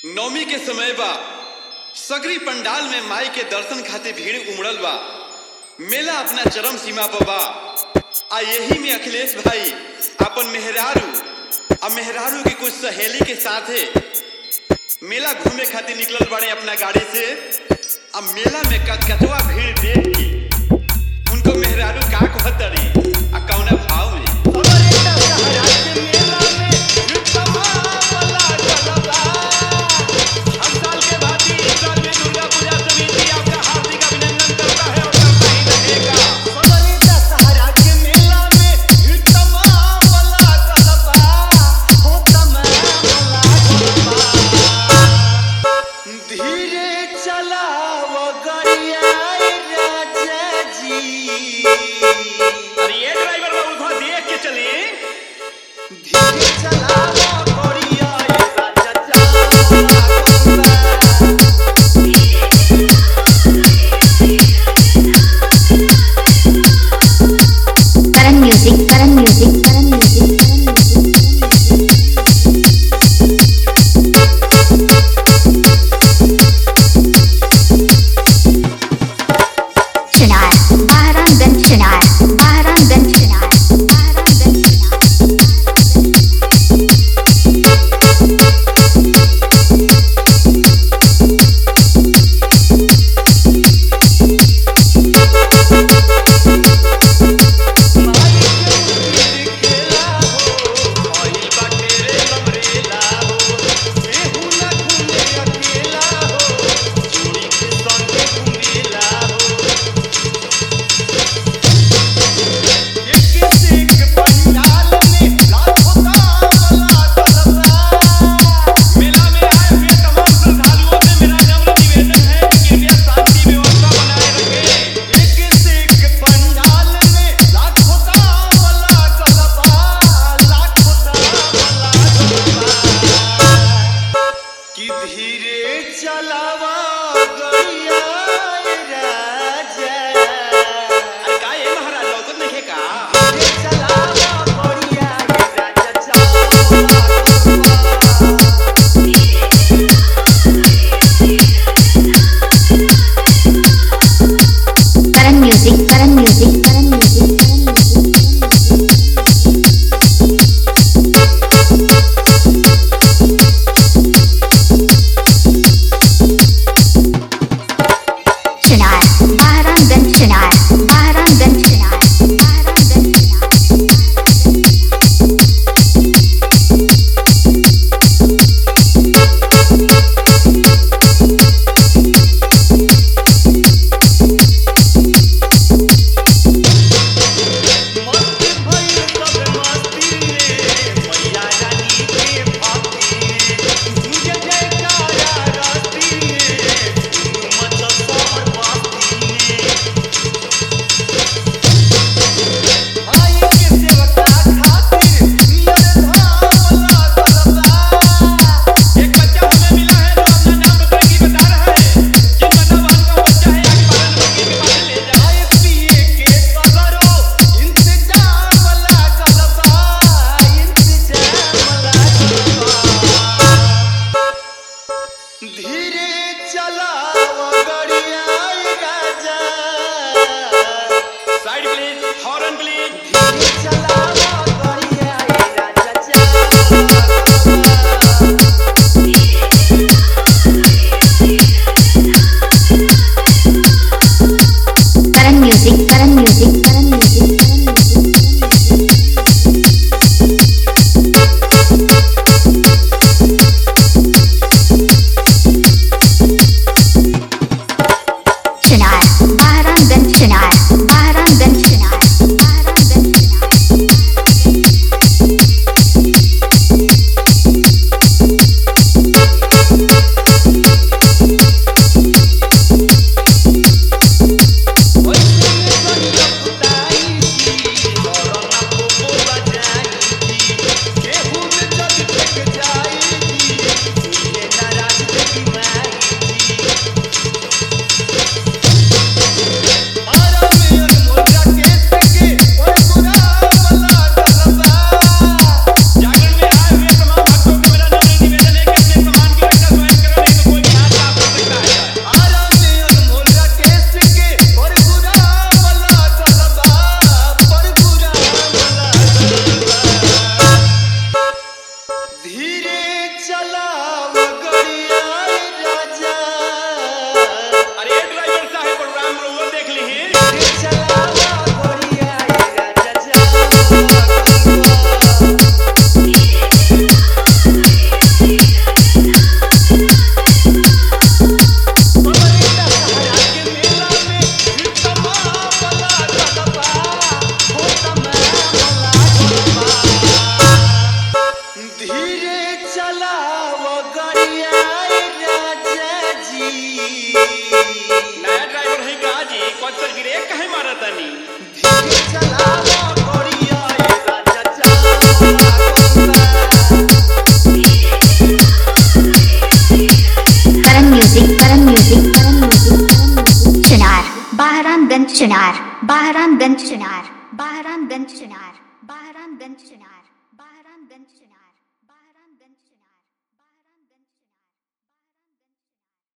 नवमी के समय बा सगरी पंडाल में माई के दर्शन खातिर भीड़ उमड़ल बा मेला अपना चरम सीमा पर बा आ यही में अखिलेश भाई अपन मेहरारू आ मेहरारू की कुछ सहेली के साथे मेला घूमे खातिर निकलल बड़े अपना गाड़ी से आ मेला में कचकचवा भीड़ देख के उनको मेहरारू का कहतरी आ कौना भाव में धीरे चलाव गरिया राजा जी अरे बहरामगंज चुनार बहरामगंज चुनार बहरामगंज चुनार बहरामगंज चुनार